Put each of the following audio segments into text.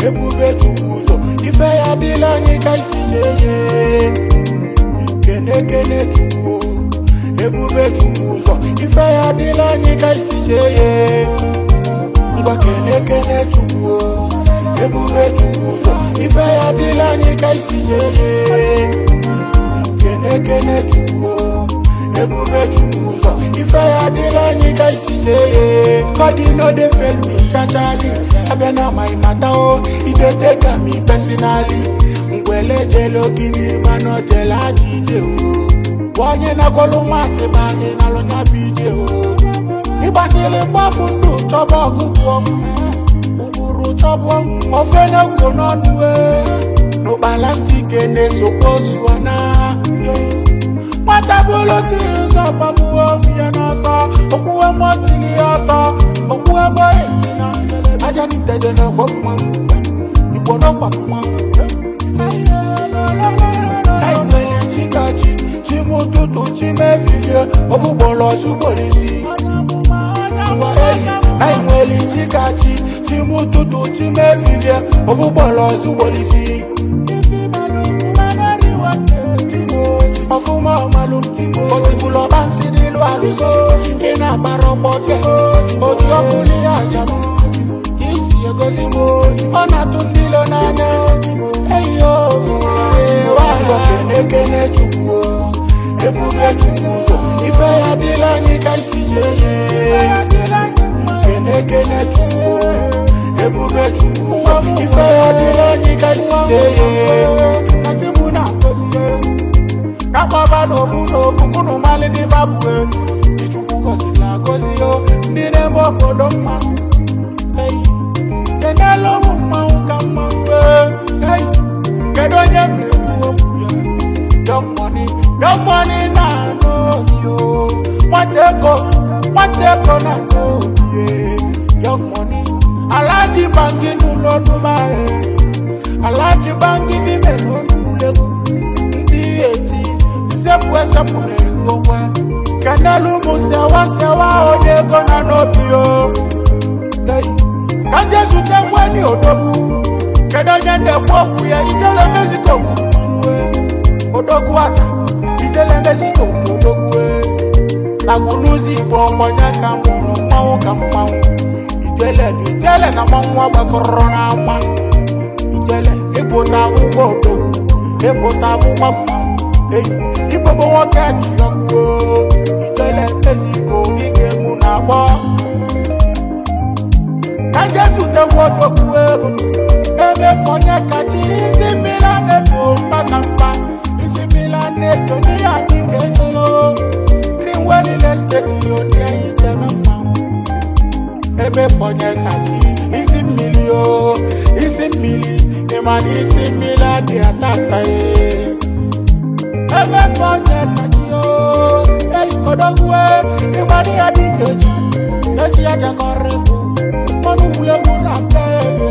ebube chukwu ụzọ ife ya dịla anyị ka isi jeye kene kene chukwu ebube chukwu ụzọ ife ya dịla anyị ka isi jeye ngwa kene kene chukwu ebube chukwu ụzọ ife ya dịla anyị ka isi jeye kene kene chukwu ebube chukwu ụzọ ife ya dịla anyị ka isi jeye kọdị no dey fail me chachali abịa na my mata o idete ka mi personally ngwele jele ogidi mana o jele aja ije o bụ onye na-agwọlụ masị ma anyị nalụ ya bụ ije o ịgbasịrị mgbapụ ndụ chọba ọgụgụ ụbụrụ chọbụ ofe na-ekwo n'ọnụ e n'ụkpala ntike na-esokwa ozu na nwata bụrụ tiri ụzọ gbagbuo onwe ya n'ọsọ okwuwe mmụọ tiri ya ọsọ okwuwe mmụọ esi na aja niteje na ọgbọ mmanwụ igbo n'ọgba mmanwụ naịjirịa chikachi chimụtụtụ chimefifie ofugboro chugbolisi naịjirịa chikachi chimụtụtụ chimefifie ofugboro chugbolisi ọfụma ọmalụ otibụlọ ọba nsị n'ịlụ alụso ị na-agbara ọgbọke oji ọkụ n'ihe ajam isi egosi m ọ na-atụ ndị ilo n'anya eyo kene kene chukwu ebube chukwu ụzọ ife ya dịla anyị ka isi jeye kene kene chukwu ebube chukwu ụzọ ife ya dịla anyị ka isi jeye kakpọba n'ofu n'ofu kunu mali ndị babue ichukwu gọziri agọzi o ndị na-eme obodo mmanwụ kenelu ụmụ mmanwụ ka mmanwụ ei kedu onye m na-ekwu okwu ya young money young money na-anụ obi o nwata ego nwata ego na-anụ obi young money alaji bangi n'ụlọ ọdụmahe alaji bangi n'ime n'ụlọ ndị eti sepụ esepụ n'elu onwe kenelu ụmụ sewa sewa onye ego na n'obi o ka je zute nweni odogwu kedu onye na-ekwu okwu ya ijele mexico odogwu asa ijele mexico odogwu naguluzi igbo onye ka mụrụ mmanwụ ka mmanwụ ijele na ijele na mmanwụ agbakọrọ n'ama ijele ịpụta ụgwọ odogwu ịpụta ụgwọ mmanwụ eyi igbogbo nwoke ji ọkụ ijele mexico ike egwu na-agbọ ka jesu tegwu odogwu ego emefu onye kachi isi mmiri a na-eto mkpaka mkpa isi mmiri a na-eto n'ihe adịghị eji o ndị nwe niile steeti odi anyị jebe mmanwụ emefu onye kachi isi mmiri o isi mmiri ịmana isi mmiri adị atata ya emefu onye kachi o eyi odogwu ịmana ihe adịghị eji eji ya jakọrọ ịbụ mmanụ wulegwu na mpe ebe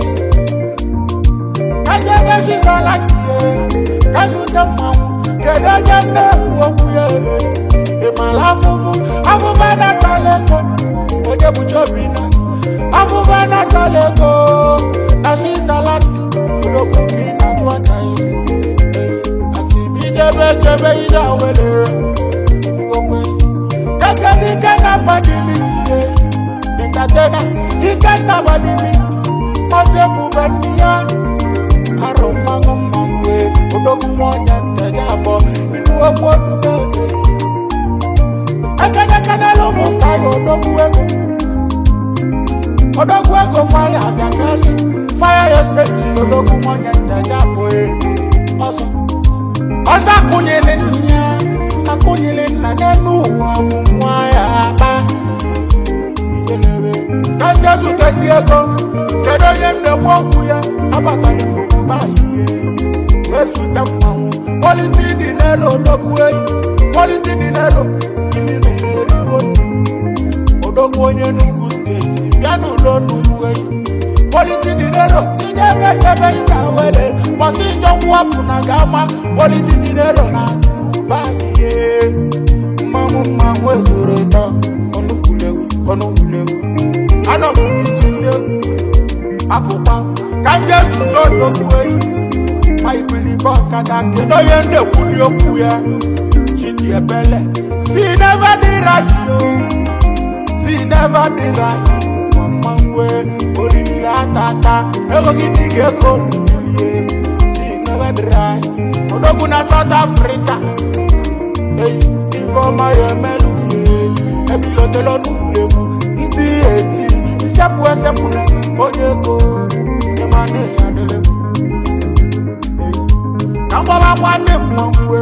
kaje mesisala kie kazute mmanwụ kedu onye na-ekwu okwu ya ebe ịmala afụfụ afụfa natala ego onye bụcha obi na afụfa natala ego na sisala olokwu gị na-atụ aka ya asị m ijebe jebe ije awere okwe keke dike na gbadiliti nkatena ike na gbadiliti ọsẹ bube ndị ya arụ mmanwụ mmanwụ e odogwu nwanyị nteja abụọ inú okwu odume ede ekenekenelu ụmụ faya odogwu ego odogwu ego faya abịakeli faya ya seti odogwu nwanyị nteja abụọ e ọsọ ọsọ akụnyere nna ya akụnyere nna n'elu ụwa bụ nwa ya akpa ijelebe ka njezute ndị ego kedu onye na-ekwu okwu ya abatara n'obodo ihe ezute mmanwụ kwaliti dị n'elu odogwu eyi kwaliti dị n'elu imi na-eriwo odogwu onye n'ugwu steeti bịa n'ụlọ n'ugwu eyi kwaliti dị n'elu ije ebe ebe ị ga-were gbasi njọ mwapụ na ga-ama kwaliti dị n'elu na ụba ihe mmanwụ mmanwụ ezoro ịtọ ọnụkwulewu ọnụkwulewu anọ m n'iti ndị egwu apụkwa ka nje zụta odogwu eyi ma ibilibe ọkada kedu onye na-ekwuli okwu ya chidi ebele si never dị raji o si never dị raji mmanwe oriri atata ego gị dị ga-ego nulie si never dị raji odogwu na south africa eyi ifeọma ya emelulie ebilotelo n'ulegwu ndị eti isepụ esepụla onye ego ịmana ya dịrị na mgbaba nwanne mmanwụ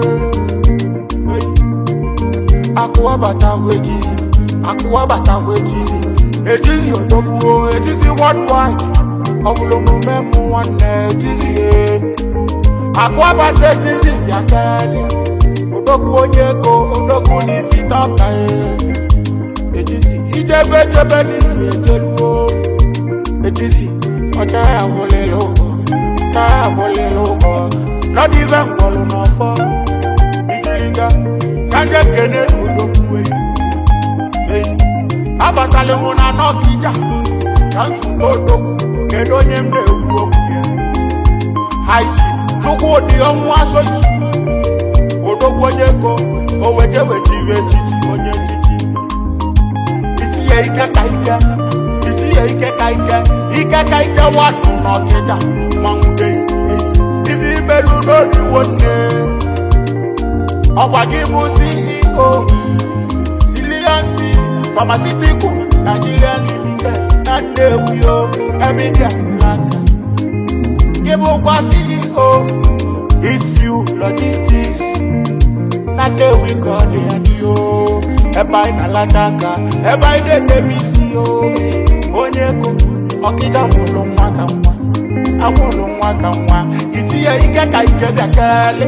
akụwabatago ejizi akụwabatago ejizi ejizi odogbuo ejizi worldwide ọbụla omume mụ nwanne ejizi akụwabata ejizi bịa keli odogwu onye ego odogwu n'ifite ọka ejizi ijebe ejebe n'ihi ejeluo ejizi ọcha ya bụlịla ụgwọ ọcha ya bụlịla ụgwọ nọdụ ife mkpọlụ n'ọfọ ijiliga kanje kene n'odogwu eyi abatala mụ na nọkija ka nzukọ odogwu kedu onye m na-ekwu okwu ya high chief chukwu dị ọnwụ asọ isu odogwu onye ko o weje weje iwe echichi onye echichi itinye ike ka ike itinye ike ka ike ike ka ike wadụ n'ọkịja mmanwụ dey ife imerụ n'oriwo nne ọgwa gị bụ ceo siliansi pharmaceutical nigeria limited na nnewi o emidia tulaka gị bụkwa ceo eastview logistics na nnewi ka ọ dị ya dị o ebe anyị na-alata aka ebe anyị na-edebe isi o onye ego ọkịja mụrụ nwa ka nwa amụrụ nwa ka nwa itinye ike ka ike bịa kele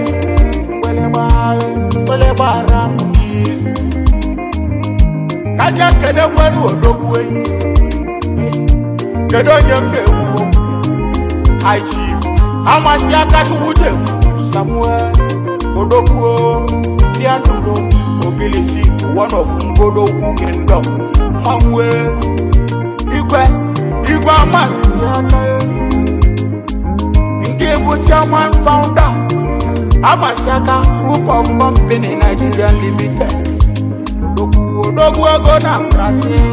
mgbelegbara m n'izu kaja kede nwere odogwu eyi kedu onye m na-ekwu okwu high chief amasị aka chukwude samuel odogwu pianulo ogilisi one of ngodogwu kingdom mmanwụ igwe igwe amasị aka nke bụ chairman founder amasịaka group of company nigeria limited odogwu odogwu ego na brazil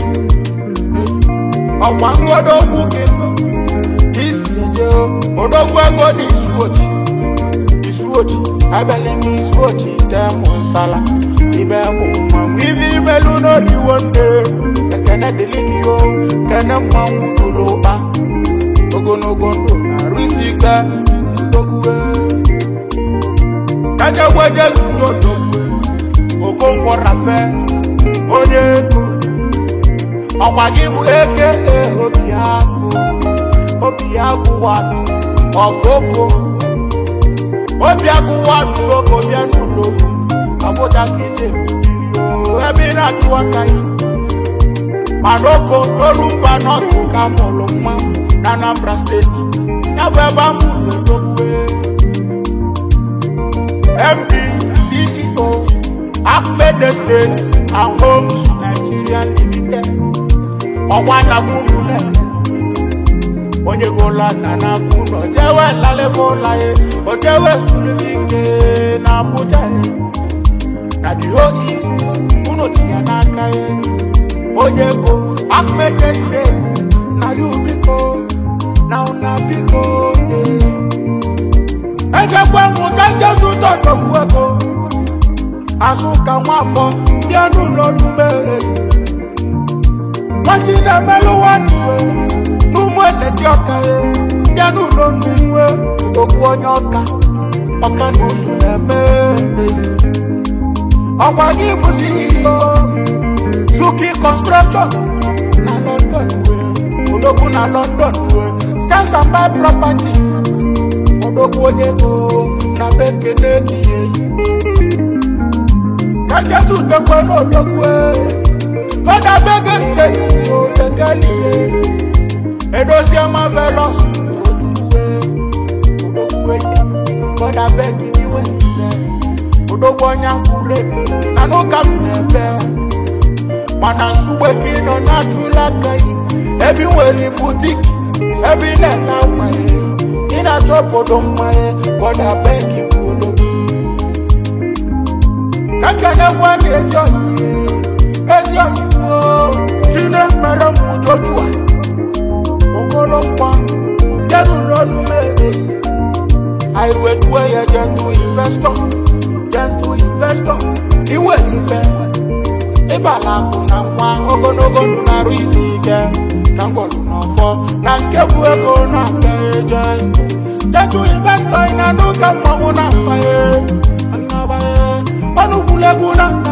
ọkwa ngodogwu kingdom isi eje odogwu ego na isuochi isuochi abịala n'isuochi temụ nsala ibe bụ mmanwụ ife imelu n'oriwo nne ekene dịlị gị o kene mmanwụ dụrụ ụkpa ogologo ndụ na-arụ isi ike ndogwue kajegweje zudodogwe okonkwo rafe onye ego ọkwa gị bụ eke obi agụ obi agụ wadụ ọfoko obi agụ wadụ oko bịa n'ụlọ ọbụja ka ije bili o ebe ị na-achụ aka ya mana oko n'olumba n'ọtụ ka mụrụ nwa na anambra steeti ya bụ ebe a mụrụ odogwue md ceo akped state and homes nigeria limited ọwa nakwunu nene onye gola na n'aka ụlọ jewe lalebe ụla ya o jewe sulike na abuja ya na the whole east unu ji ya n'aka ya onye go akped state na you biko na una biko ezekwe mụta njezu tọdọgbu ego azụ ka nwafọ bịa n'ụlọ numere nwachi na-emelụ nwannuwe n'ụmụ eleti ọka ya bịa n'ụlọ nnuwe okwu onye ọka ọka na ụzụ na-eme ọkwa gị bụ CEO Zuki construction na London wee odogwu na London wee sales and buy properties odogwu onye ego na bekene gị kajesu tekwe n'odogwu fada bege seti otekelie edozie marvelous odogwu odogwu fada bege niwe odogwu onye akwure na n'ụka m na-ebe mana nsugbe ka ị nọ na-atụla aka yi ebe ị nwere butik ebe ị na-ele akwa ya ị na-achọ obodo mma ya bọda beki bụ olo ka nkenekwa na ezi ọyị ezi ọyị gboo chine mere m udoju a okoro nkwa jeruru ọnụ m eyi anyị wetuo ya jentu investọ jentu investọ iwere ife ịbala akụ na nwa ogologo ndụ na-arụ isi ike na ngwọrụ n'ọfọ na nke bụ ego na-akpa eje jentu investọ ị na-anụ ka mmanwụ na-akpa ya ọnụ gwulegwu na